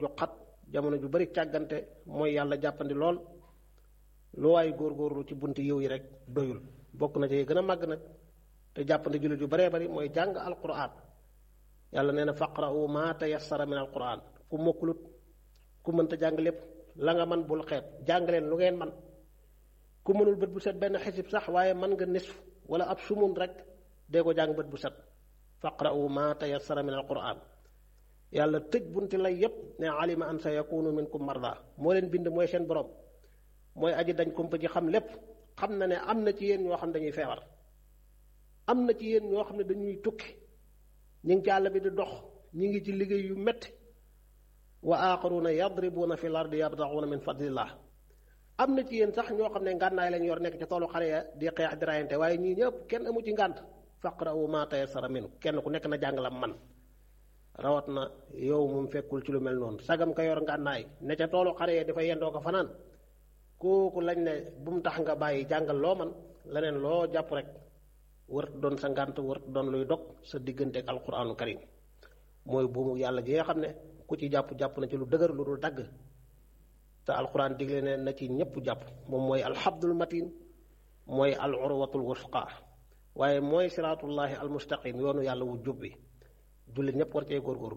ju xat jamono ju bari càggante mooy yàlla jàppandi lool lu waay góorgóorlu ci bunti yiw yi rek doyul bokk na ci gën a màgg nag te jàppandi jullit yu baree bari mooy jàng alquran yàlla nee na faqra'u ma tayassara min alquran ku mokkulut ku mënta jàng lépp la nga man bul xeeb jàng leen lu ngeen man ku mënul bët bu set benn xisib sax waaye mën nga nisf wala ab sumun rek dee ko jàng bët bu set faqra'u ma tayassara min alquran yàlla tëj bunti lay yépp ne alima an sa yakunu minkum marda moo leen bind mooy seen borom mooy aji dañ kumpa ji xam lépp xam na ne am na ci yéen ñoo xam ne dañuy feebar am na ci yéen ñoo xam ne dañuy tukki ñu ngi ci àll bi di dox ñu ngi ci liggéey yu metti wa aaxaruuna yadribuuna fi l ardi yabtaxuuna min fadlillah am na ci yéen sax ñoo xam ne ngànnaay lañ yor nekk ci toolu xare ya di xeex di rayante waaye ñii ñëpp kenn amu ci ngànt faqra'u ma tayassara min kenn ku nekk na jàng la man rawat na yow moom fekkul ci lu mel noonu sagam ka yor ngànnaay ne ca toolu xare ya dafa yendoo ko fanaan kooku lañ ne bu mu tax nga bàyyi jàngal loo man leneen loo jàpp rek wërт doon sa ngànt wërt doon luy dog sa diggante ak alquraanu karim mooy buumu yàlla gi nga xam ne ku ci jàpp jàpp na ci lu dëgër lu dul dagg te alquran digle ne na ci ñëpp jàpp moom mooy alxabdul matin mooy al urwatul wusqa waaye mooy siraatullahi almustaqim yoonu yàlla wu jub bi jullit ñëpp war cee góorgóorlu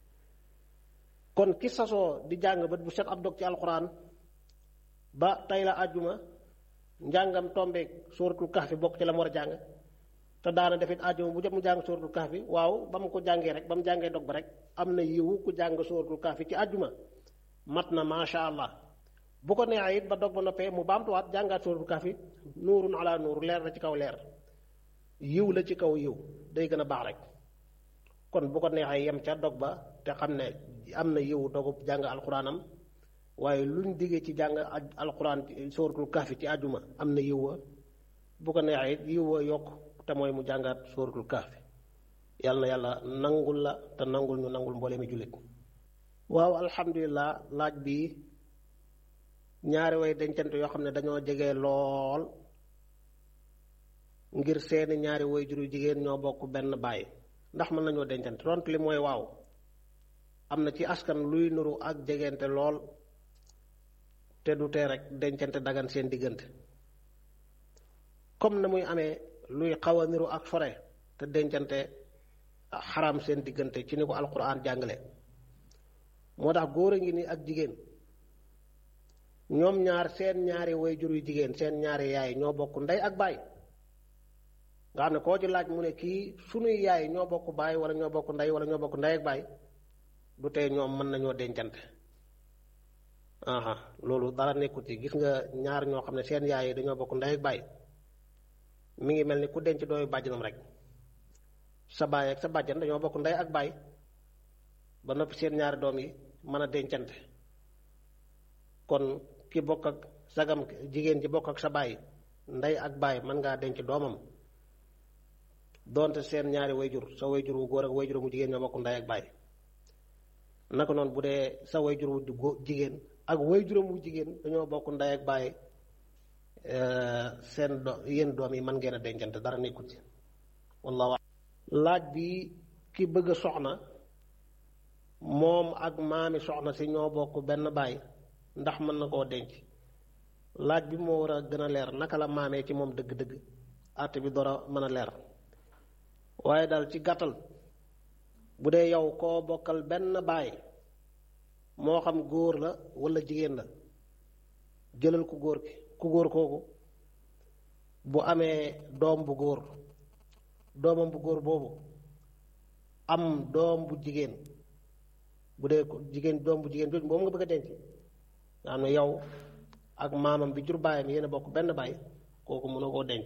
kon ki sasoo di jàng bët bu set ab dog ci alquran ba tey la àjjuma njàngam tombeeg sóoratul kahfi bokk ci la mu war a jàng te daana defit àjjuma bu jot mu jàng sóoratul kahfi waaw ba mu ko jàngee rek ba mu jàngee dog ba rek am na yiwu ku jàng sóoratul kahfi ci àjjuma mat na macha allah bu ko neexee it ba dog ba noppee mu baamtuwaat jàngaat sóoratul kahfi nuurun ala nuur leer la ci kaw leer yiw la ci kaw yiw day gën a baax rek kon bu ko neexee yem ca dog ba te xam ne am na yiw dogub jàng alxuraanam waaye luñ diggee ci jàng alxuraan sóoratul kahfi ci àjjuma am na yiw wa bu ko neexee it yiw wa yokk te mooy mu jàngaat sóoratul kahfi yàlla na yàlla nangul la te nangul ñu nangul mboole mi jullit waaw alhamdulilah laaj bi ñaari way dencante yoo xam ne dañoo jege lool ngir seeni ñaari way juru jigéen ñoo bokk benn baay ndax mën nañoo dencante tontu li mooy waaw am na ci askan luy nuru ak jegente lool te du tee rek dencante dagan seen diggante comme na muy amee luy xaw a niru ak fore te dencante xaram seen diggante ci ni ko alquran jàngale moo tax góor a ngi ni ak jigéen ñoom ñaar seen ñaari way jur yu jigéen seen ñaari yaay ñoo bokk ndey ak baay nga xam ne koo ci laaj mu ne kii sunuy yaay ñoo bokk baay wala ñoo bokk ndey wala ñoo bokk ndey ak baay du tey ñoom mën nañoo dencante aha loolu dara nekkut ci gis nga ñaar ñoo xam ne seen yaay yi dañoo bokk ndey ak baay mi ngi mel ni ku denc dooyu bàjjanam rek sa baay ak sa bàjjan dañoo bokk ndey ak baay ba noppi seen ñaari doom yi mën a dencante kon ki bokk ak sagam jigéen ji bokk ak sa baay ndey ak baay mën ngaa denc doomam doonte seen ñaari wayjur sa wayjur wu góor ak wayjur mu jigéen ñoo bokk ndey ak baay naka noonu bu dee sa wayjur wu jigéen ak wayjuram wu jigéen dañoo bokk ndey ak baay seen do yéen doom yi mën ngeen a dencante dara nekkut ci wallahu laaj bi ki bëgg a soxna moom ak maami soxna si ñoo bokk benn baay ndax mën na koo denc laaj bi moo war a gën a leer naka la maamee ci moom dëgg-dëgg àtte bi door a mën a leer waaye daal ci gàttal bu dee yow koo bokkal benn baay moo xam góor la walla jigéen la jëlal ku góor ki ku góor kooku bu amee doom bu góor doomam bu góor boobu am doom bu jigéen bu dee jigéen doom bu jigéen jooju moom nga bëgg a denc nga xam ne yow ak maamam bi jur baayam yéen a bokk benn baay kooku mënoo koo denc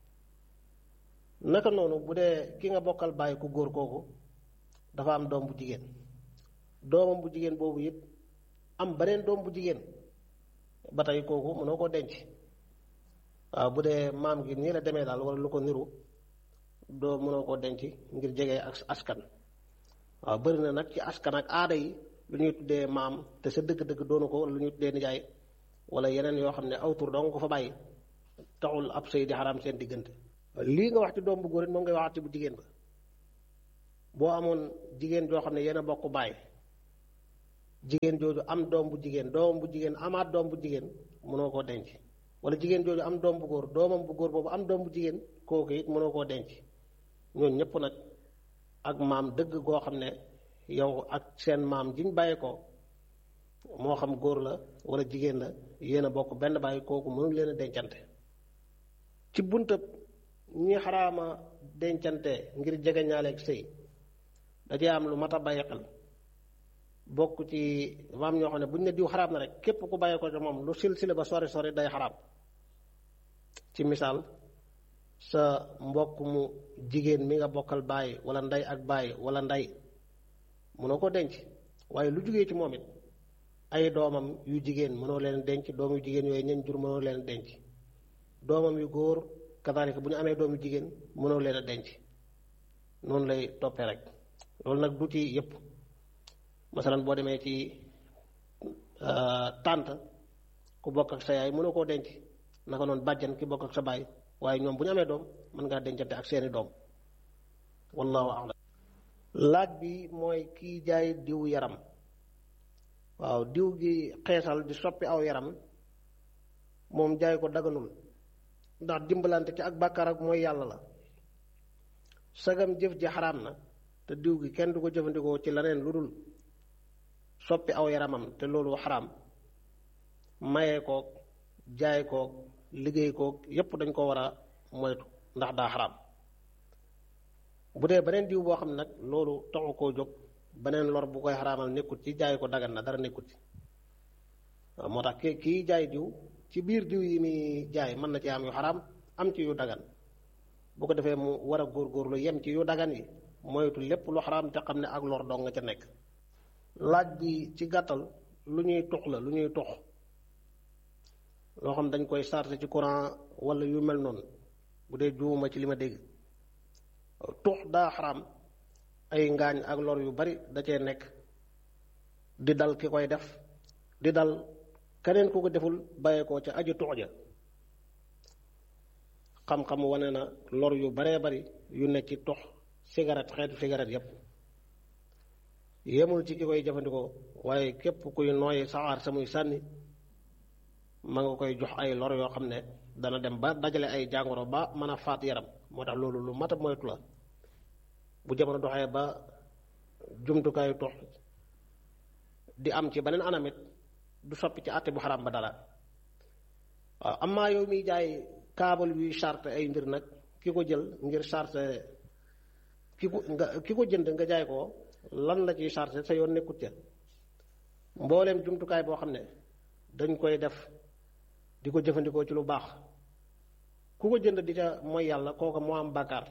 naka noonu bu dee ki nga bokkal baay ku góor kooku dafa am doom bu jigéen doomam bu jigéen boobu it am beneen doom bu jigéen ba tey kooku mënoo koo denc waaw bu dee maam gi nii la demee daal wala lu ko niru doo mënoo koo denc ngir jege ak askan waaw bëri na nag ci askan ak aada yi lu ñuy tuddee maam te sa dëgg-dëgg doonu ko wala lu ñuy tuddee nijaay wala yeneen yoo xam ne aw tur doo nga ko fa bàyyi taxul ab sëy di xaraam seen diggante lii nga wax ci doom bu góor it moom ngay waxaat ci bu jigéen ba boo amoon jigéen joo xam ne yéen a bokk baay jigéen jooju am doom bu jigéen doomam bu jigéen amaat doom bu jigéen mënoo koo denc wala jigéen jooju am doom bu góor doomam bu góor boobu am doom bu jigéen kooku it mënoo koo denc ñooñu ñëpp nag ak maam dëgg goo xam ne yow ak seen maam jiñ bàyyi ko moo xam góor la wala jigéen la yéen a bokk benn bàyyi kooku mënul leen a dencante ci buntab ñi xaraama dencante ngir jege ñaaleeg sëy dajee am lu mat a bàyyi xel bokk ci maam ñoo xam ne bu ñu ne diw xaraam na rek képp ku bàyyi ko ci moom lu silsile ba sori sori day xaraam ci misaal sa mbokk mu jigéen mi nga bokkal bàyyi wala ndey ak bàyyi wala ndey mënoo ko denc waaye lu jugee ci moom it ay doomam yu jigéen mënoo leen denc doom yu jigéen yooyu ñen jur mënoo leen denc doomam yu góor kadaalika bu ñu amee doom yu jigéen mënoo leen a denc noonu lay toppee rek loolu nag du ci yépp masalan boo demee ci tànt ku bokk ak sa yaay mënoo koo denc naka noonu bàjjan ki bokk ak sa baay waaye ñoom bu ñu amee doom mën ngaa dencante ak seeni doom wallahu a'lam laaj bi mooy kiy jaay diw yaram waaw diw gi xeesal di soppi aw yaram moom jaay ko daganul ndax dimbalante ci ak bàkkaar ak mooy yàlla la sagam jëf ji xaraam na te diw gi kenn du ko jëfandikoo ci leneen lu dul soppi aw yaramam te loolu xaraam maye koog jaay koog liggéey koog yépp dañ ko war a moytu ndax daa xaraam bu dee beneen diw boo xam ne nag loolu taxu koo jóg beneen lor bu koy xaraamal nekkut ci jaay ko dagan na dara nekkut ci waaw moo tax ki kii jaay diw ci biir diw yi muy jaay mën na ci am yu xaraam am ci yu dagan bu ko defee mu war a góorgóorlu yem ci yu dagan yi moytu lépp lu xaraam te xam ne ak lor dong nga ca nekk laaj bi ci gàttal lu ñuy tux la lu ñuy tux loo xam dañ koy chargé ci courant wala yu mel noonu bu dee juuma ci li ma dégg tux daa xaraam ay ngaañ ak lor yu bari da cee nekk di dal ki koy def di dal keneen ku ko deful bàyyee ko ca aju tux ja xam-xam wane na lor yu baree bari yu nekk ci tux cigarette xeetu cigarette yépp yemul ci ki koy jëfandikoo waaye képp kuy nooyi saxaar sa muy sànni ma nga koy jox ay lor yoo xam ne dana dem ba dajale ay jàngoro ba mën a faat yaram moo tax loolu lu mat a moytu la bu jamono doxee ba jumtukaayu tux di am ci beneen anamit du soppi ci àtte bu xaraam ba dara waaw amaa yow miy jaay kaabal yuy charte ay mbir nag ki ko jël ngir charte ki ko nga ki ko jënd nga jaay ko lan la ciy charte sa yoon nekkut ca mbooleem jumtukaay boo xam ne dañ koy def di ko jëfandikoo ci lu baax ku ko jënd di ca mooy yàlla kooka moo am bàkkaar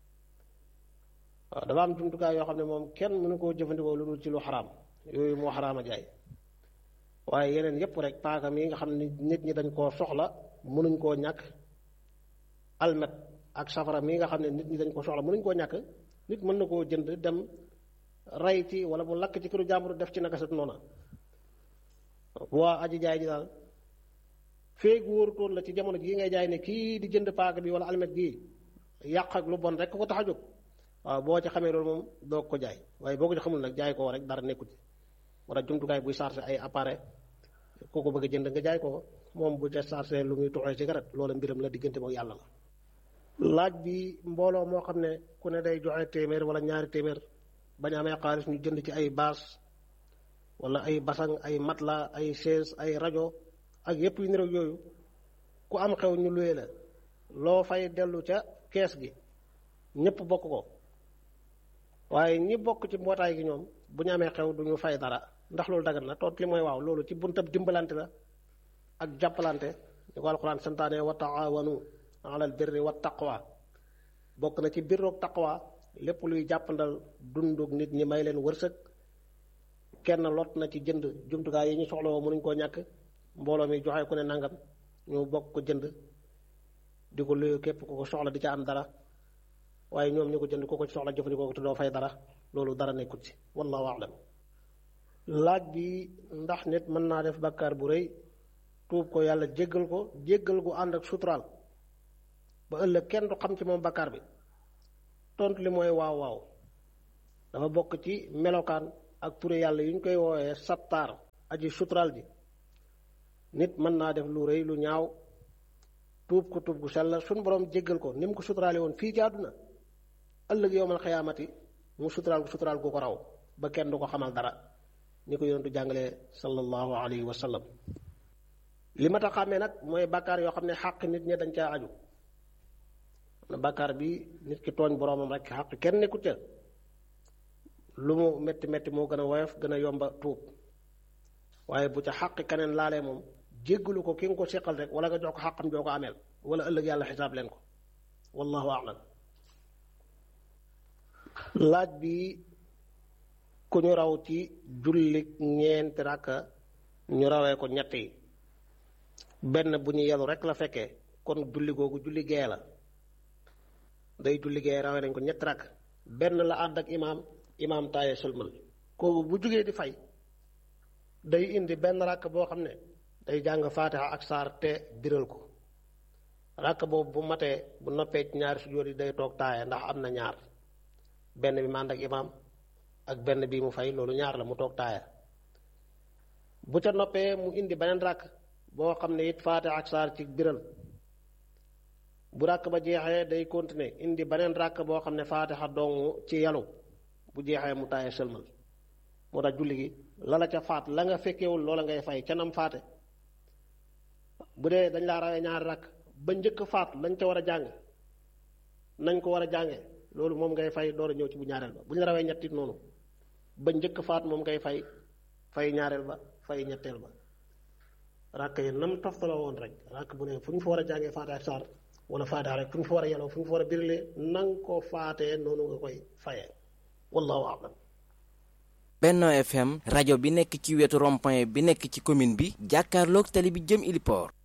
waaw dafa am jumtukaay yoo xam ne moom kenn mënu koo jëfandikoo lu dul ci lu xaraam yooyu moo xaraam a jaay waaye yeneen yépp rek paaka mi nga xam ne nit ñi dañ koo soxla mënuñ koo ñàkk almet ak safara mi nga xam ne nit ñi dañ ko soxla mënuñ koo ñàkk nit mën na koo jënd dem rey ci wala mu lakk ci këru jàmbur def ci naka sat noona waa aji jaay ji daal feeg wóorutoon la ci jamono jii ngay jaay ne kii di jënd paaka bi wala almet gii yàq ak lu bon rek ko tax a jóg waaw boo ci xamee loolu moom doo ko jaay waaye boo ko ci xamul nag jaay koo rek dara nekkut wala jumtukaay buy chargé ay appareil koo ko bëgg a jënd nga jaay ko moom bu ca chargé lu muy tuxee cigarette loola mbiram la diggante moom yàlla la laaj bi mbooloo moo xam ne ku ne day joxe téeméer wala ñaari téeméer bañ amee xaalis ñu jënd ci ay baas wala ay basang ay matla ay chaise ay rajo ak yépp yu niroog yooyu ku am xew ñu luye la loo fay dellu ca kees gi ñépp bokk ko waaye ñi bokk ci mbootaay gi ñoom bu ñu amee xew du ñu fay dara ndax loolu dagan na toot li mooy waaw loolu ci buntab dimbalante la ak jàppalante ñu ko alxuraan santaane wa taawanu alal birri wa taqwa bokk na ci birroog taqwa lépp luy jàppandal dundug nit ñi may leen wërsëg kenn lot na ci jënd jumtukaay yi ñu soxla woo mënuñ koo ñàkk mbooloo mi joxe ku ne nangam ñu bokk ko jënd di ko luyu képp ku ko soxla di ca am dara waaye ñoom ñu ko jënd ku ko soxla jëfandikoo ko te doo fay dara loolu dara nekkut ci wallahu a'lam laaj bi ndax nit mën naa def bakkaar bu rëy tuub ko yàlla jéggal ko jéggal gu ànd ak suturaal ba ëllëg kenn du xam ci moom bakkaar bi tontu li mooy waaw waaw dafa bokk ci melokaan ak ture yàlla yu ñu koy woowee sattaar aji suturaal ji nit mën naa def lu rëy lu ñaaw tuub ko tuub gu sell suñ borom jéggal ko ni mu ko suturaale woon fii ci àdduna ëllëg yowmal xiyaamati mu suturaal ko suturaal gu ko raw ba kenn du ko xamal dara ni ko yonentu jàngalee sallallahu alayhi wa sallam li ma tax xàmmee nag mooy bàkkaar yoo xam ne xàq nit ñi dañ caa aju na bàkkaar bi nit ki tooñ boroomam rek xàq kenn nekkut ca lu mu metti metti moo gën a woyof gën a yomba tuub waaye bu ca xàq keneen laalee moom jéggalu ko ki nga ko seqal rek wala nga jox ko xàqam joo ko ameel wala ëllëg yàlla xisaab leen ko wallahu a'lam laaj bi ku ñu raw ci julli ñeenti rakka ñu rawee ko ñett yi benn bu ñu yelu rek la fekkee kon julli googu julli gee la day julli gee rawee nañ ko ñetti rakk benn la ànd ak imaam imaam taaye sëlmal kooku bu jugee di fay day indi benn rakk boo xam ne day jàng faatiha ak saar te biral ko rakk boobu bu matee bu noppee ci ñaari sujjóot yi day toog taaye ndax am na ñaar benn bi mu ànd ak imaam ak benn bii mu fay loolu ñaar la mu toog taaya bu ca noppee mu indi beneen ràkk boo xam ne it faate ak saar ci biral bu ràkk ba jeexee day continuer indi beneen ràkk boo xam ne faatixa dongu ci yalu bu jeexee mu taaya sëlmal moo tax julli gi la la ca faat la nga fekkewul loola ngay fay ca nam faate bu dee dañ laa rawee ñaari ràkk ba njëkk faat lañ ca war a jàng nañ ko war a jànge loolu moom ngay fay door a ñëw ci bu ñaareel ba bu ñu rawee ñettit noonu ba njëkk faat moom ngay fay fay ñaareel ba fay ñetteel ba ràkk yi nam toftaloo woon rek ràkk bu ne fu ñu fa war a jàngee faate ak saar wala faate rek fu ñu fa war a yeloo fu ñu fa war a birilee nang ko faatee noonu nga koy fayee wallahu a'lam Benno FM rajo bi nekk ci wetu rond-point bi nekk ci commune bi jàkkaarloog tali bi jëm Iliport